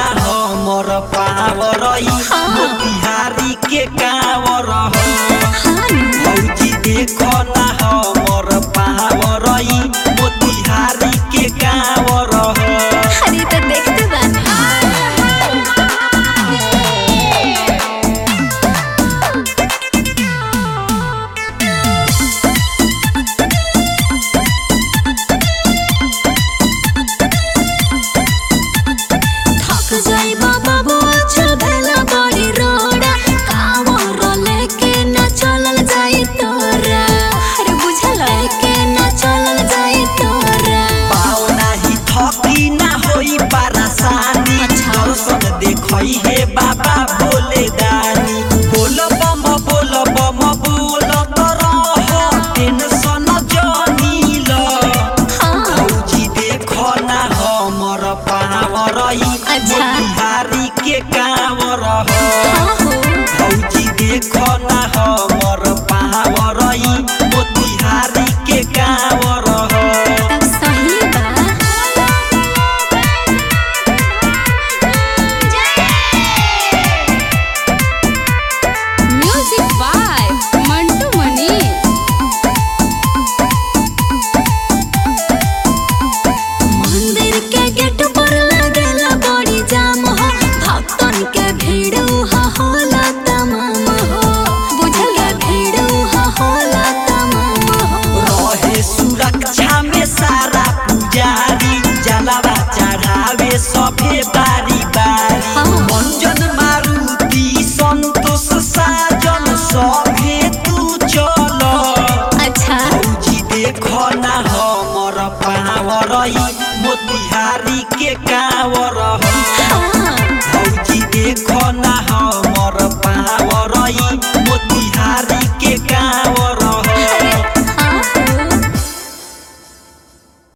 हमर पावरई मोतिहारी के कावर हो भौजी देखो ना हमर पावरई मोतिहारी के कावर हो अरे तो देखते बानी थक जाइबा बाबू अच्छा भेला बड़ी रोड़ा कावर लेके न चलल जाई तोरा अरे बुझल के न चलल जाई तोरा पाओ नाही थकी ना होई परेशानी अच्छा। दर्शन देखई हे बाबा बोले दानी बोल बम बोल बम बोल तरह टेंशन जानी ल हाँ भौजी देखो ना हमर पावरई अच्छा। मोतिहारी के कावर हो हाँ हो भौजी देखो ना हमर पावरई मोतिहारी के कावर हो तब सही बा म्यूजिक बाय मंटू मनीष मंदिर के गेट पर लगेला बड़ी जाम हो भक्तन के भीड़ उहा होला तमाम हो बुझल भीड़ उहा होला तमाम हो रहे सुरक्षा में सारा पुजारी जलावा चढ़ावे सभे बारी बारी हाँ। मंजन मारुति संतोष साजन सभे तू चल अच्छा भौजी देखो ना हमर पावरई मोतिहारी के कावर हो हाँ भौजी देखो ना हमर पावरई मोतिहारी के कावर